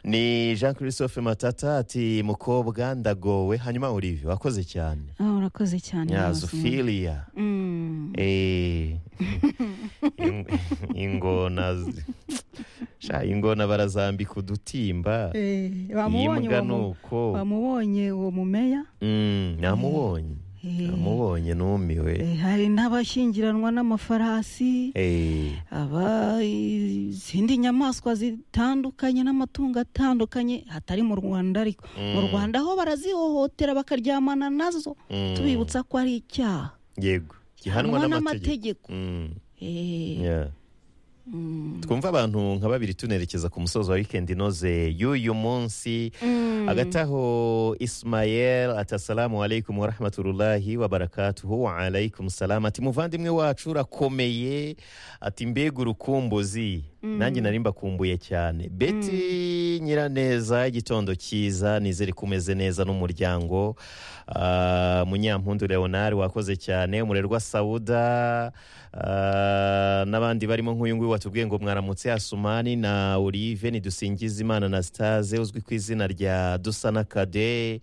ni jean christophe matata ati mukobwa ndagowe hanyuma olivier wakoze cyane Ah, urakoze cyane rwose. nyazofiliya Mm. Eh, in- ingona z- sha ingona barazambika udutimba Eh, bamubonye yimbwa uwo ni mu- uko bamubonye uwo mumeya Mm, namubonye Eh. namubonye numiwe Eh, hari n'abashyingiranwa n'amafarasi Eh, aba izindi nyamaswa zitandukanye n'amatungo atandukanye hatari mu rwanda ariko mu Mm. rwanda ho barazihohotera bakaryamana nazo Mm. tubibutsa ko ari icyaha yego gihanwa gihanwa n'amategeko n'amategeko Mm, Eh, yeah. mm. twumva abantu nka babiri tunerekeza ku musozo wa weekend inoze y'uyu munsi Mm. hagati aho ismayel ati asalamu alaikum warahmatullahi wabarakatuhu wa alaikum salamu ati muvandimwe wacu urakomeye ati mbega urukumbuzi nanjye nari mbakumbuye cyane beti nyiraneza igitondo cyiza nizere ko umeze neza n'umuryango Ah, munyampundu leonard wakoze cyane umurerwa sawuda ah, n'abandi barimo nk'uyu nguyu watubwiye ngo mwaramutse asumani na olive nidusingize imana na sitaze uzwi ku izina rya dusana kade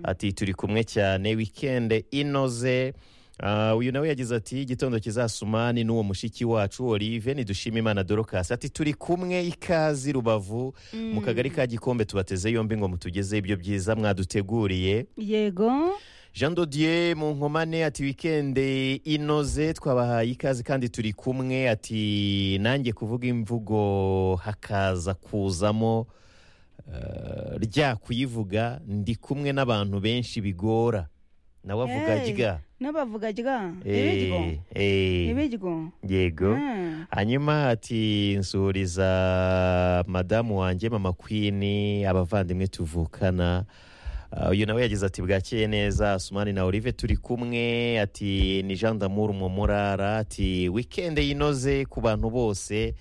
ati turi kumwe cyane wikende inoze Ah, uyu nawe yagize ati igitondo kizasumani n'uwo mushiki wacu olive nidushima imana dorokasi ati turi kumwe ikazi rubavu mu kagari ka gikombe tubateze yombi ngo mutugezeho ibyo byiza mwaduteguriye yego jean dodier mu nkomane ati wikende inoze twabahaye ikaze kandi turi kumwe ati nanjye kuvuga imvugo hakaza kuzamo eh, rya kuyivuga ndi kumwe n'abantu benshi bigora nawe avuga Hey, rya n'abavuga rya ibiryo Eh, eh, ibiryo yego Mm. hanyuma ati nsuhuriza madamu wanjye mama kwini abavandimwe tuvukana Ah, uyu nawe yagize ati bwakeye neza sumani na olive turi kumwe ati ni jean damour umumurara ati wikende yinoze ku bantu bose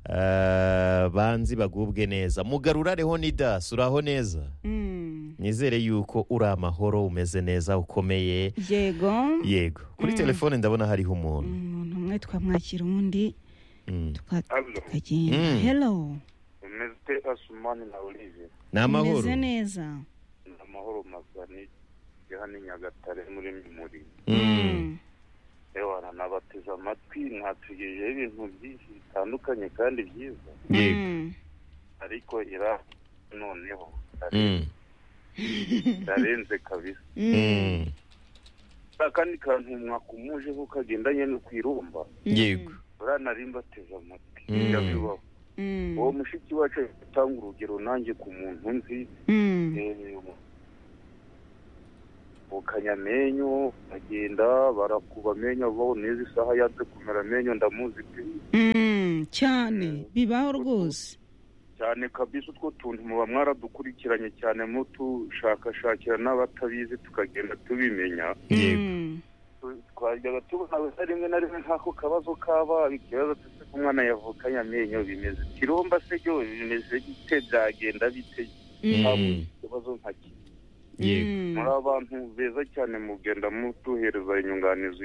ah, banzi bagubwe neza mugarurareho nidas uraho neza Mm. nizere yuko uri amahoro umeze neza ukomeye yego yego kuri telefone ndabona hariho umuntu umuntu umwe twamwakira undi Mm. tuka- Abyo. tukagenda Mm. hello umeze ute asumani na olive ni amahoro umeze neza ni amahoro mazani ya hano i nyagatare muri mimuri Mm. ewana nabateze amatwi mwatugejeho ibintu byinshi bitandukanye kandi byiza yego Mm. ariko ira noneho Mm. irarenze kabisa Mm. Mm. kandi kantu mwakumujeho kagendanye no kwirumba yego uriya nari mbateze amatwi Mm. yabibaho Mm. uwo mushiki wacu ari gutanga urugero nanjye ku muntu nzi Mm. bukanya amenyo bagenda barakuba amenyo baho neza isaha yanze kumera amenyo ndamuzi pe Mm. cyane bibaho rwose cyane kabisa utwo tuntu muba mwaradukurikiranye cyane mutushakashakira n'abatabizi tukagenda tubimenya Yego. Mm. Tu- twajyaga tubona wese rimwe na rimwe nk'ako kabazo kaba ikibazo tuse ko umwana yavukanye amenyo bimeze kiromba se byo bimeze bite byagenda bite Mm. habuze ikibazo nka kiri yego Mm. muri abantu beza cyane mugenda mutuhereza inyunganizi